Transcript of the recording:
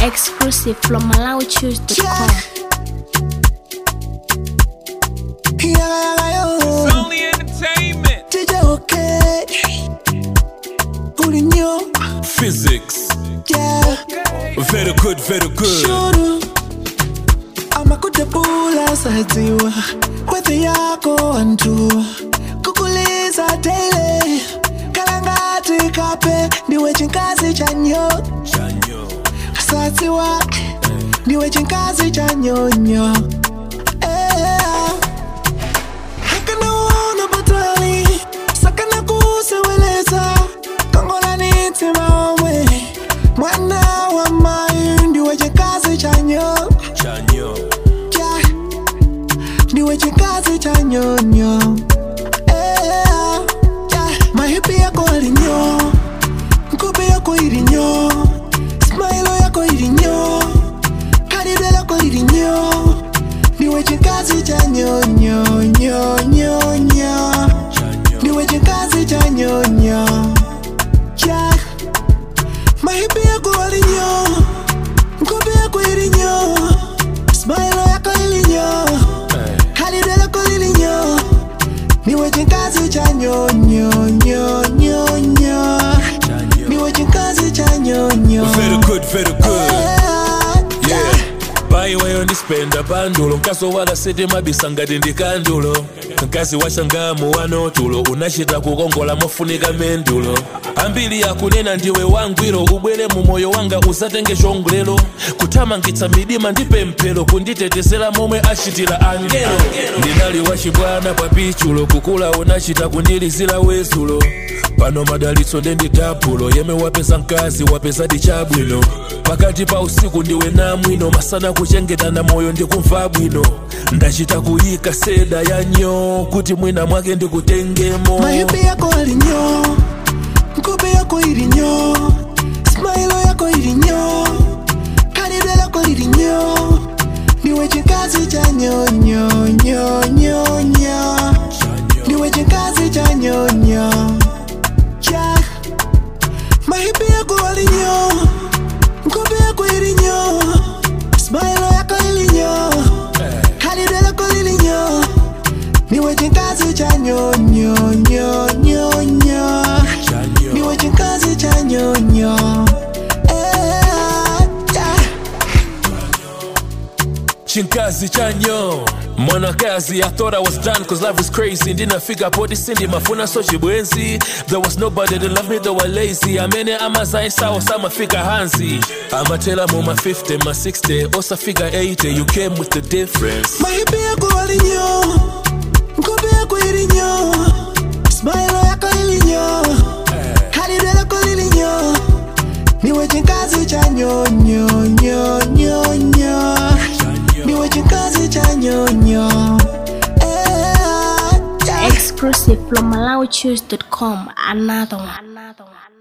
Exclusive from MalawiChoose.com. Yeah, yeah, It's yeah, only entertainment. DJ okay. Kulinyo, Physics. yeah. Very good, very good. Shuru. amakudabula sadziwa kwete yako antu kukuliza daily kalangati kape ndiwe chinkazi chanyo Chanyo. sadziwa ndiwe chinkazi chanyonyo Eh. akanaona patali sakana kuseweleza kongolani omwe mwana wa mayu ndiwe chikazi chanyo Chanyo. yeah. ndiwe chikazi chanyonyo Eh, yeah. mahipi yako alinyo nkope yako ilinyo smailo yako ilinyo karibe lako ilinyo ndiwe chikazi chanyonyonyonyo Chanyo. ndiwe chikazi chanyonyo yeah. mahipi yako alinyo nkope yako ilinyo smailo yako ilinyo karibe lako ilinyo ndiwe chikazi chanyonyonyonyo Chanyo. ndiwe chikazi chanyonyo Very good, very good. yeah. Yeah. paiweyo ndispenda pandulo nkaso wala siti mabisa ngati ndi kandulo nkazi washangamu wano tulo unachita kukongola mofunika mendulo ambiri yakunena ndiwe wangwiro ubwere mu moyo wanga usatenge chongolero kuthamangitsa midima ndi pemphero kunditetezera momwe achitira angelo ndinali wachibwana pa pichulo kukula unachita kundilizira wezulo pano madalitso ndendi dabulo yemwe wapeza mkazi wapeza chabwino pakati pa usiku ndiwe namwino masana kuchengetana moyo ndikumva bwino ndachita kuyika seda ya nyo kuti mwina mwake ndikutengemo mahipi yako alinyo nkope yako ilinyo smailo yako ilinyo kalibe lako lilinyo ndiwe chikazi cha nyonyonyonyo ndiwe chikazi cha nyonyo yeah. mahipi yako alinyo nkope yako ilinyo smailo yako ilinyo kalibe lako lilinyo niwe chikazi cha nyonyonyonyo niwe chikazi cha nyonyo Eh, yeah. chinkazi chanyo mwanakazi i thought i was done cause love is crazy ndinafika poti sindi mafuna so chibwenzi there was nobody to love me though i lazy amene amazaisawo samafika hansi amatela mu ma 50 ma 60 osafika 80 you came with the difference mahipi yako alinyo nkope yako ilinyo smailo yako ilinyo kalibe lako lilinyo niwe chikazi cha nyonyonyonyo niwe chikazi cha nyonyo Eh, yeah. Exclusive from MalawiChoose.com. Another one. Another one.